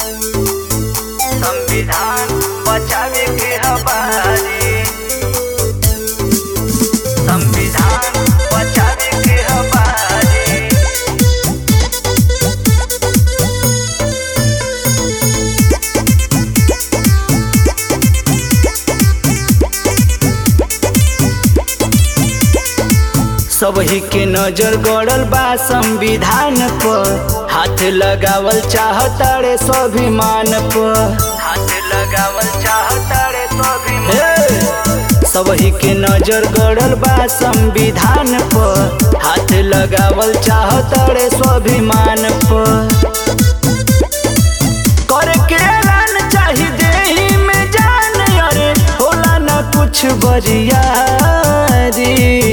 संविधान बचावे के हमारी संविधान बचावे के हमारी सबही के नजर गड़ल बा संविधान पर हाथ लगावल चाहतारे स्वाभिमान पर हाथ लगावल चाहतारे स्वाभिमान सबही के नजर गड़ल बा संविधान पर हाथ लगावल चाहतारे स्वाभिमान पर करके ऐलान चाही देही में जान अरे होला न कुछ बरियारी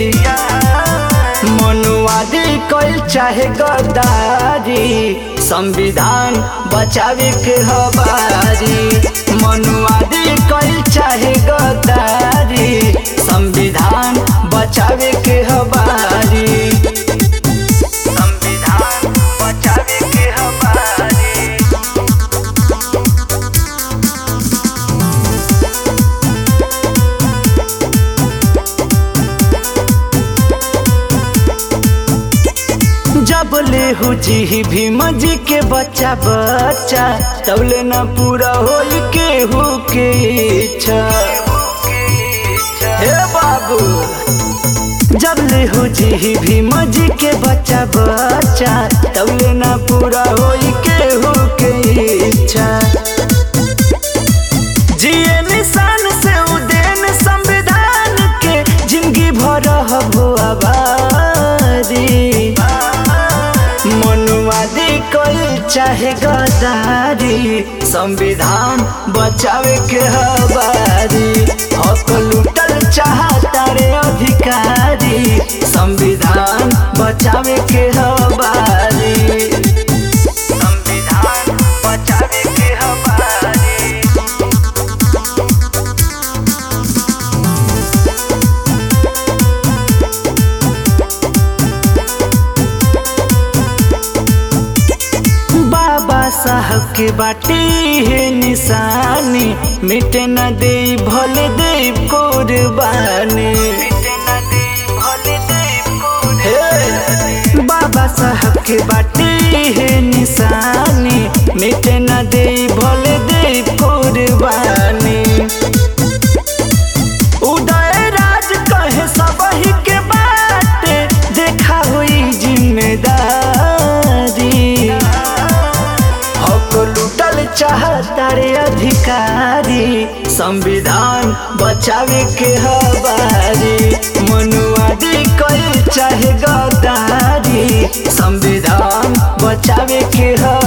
मनुवादी कल चाहे गद्दारी संविधान बचावे के हवारी मनुवादी कल चाहे गद्दारी संविधान बचावे के हवारी संविधान बचावे के हवारी जब ले हो जी भीम जी के बच्चा बच्चा तब ले न पूरा हो के हो के इच्छा हे बाबू जब ले हो जी भीम जी के बच्चा बच्चा तब ले न पूरा हो के हो के इच्छा जिए निशान से उदेन संविधान के जिंदगी भर हो आबादी मनुवादी कल चाहे गदारी संविधान बचावे के हवारी हक लुटल चाहता रे अधिकारी संविधान बचावे के हवारी संविधान बचावे के हवारी बाबा साहब के बाटे है निशानी मिटे न दे भले दे कुर्बानी हे, बाबा साहब के बाटे है निशानी मिटे न दे भले दे कुर्बानी उदय राज कहे सबही के बाटे देखा हुई जिम्मेदारी हक लुटल चाहता रे अधिकारी संविधान बचावे के हवारी मनुवादी कल चाहे गद्दारी संविधान बचावे के हवारी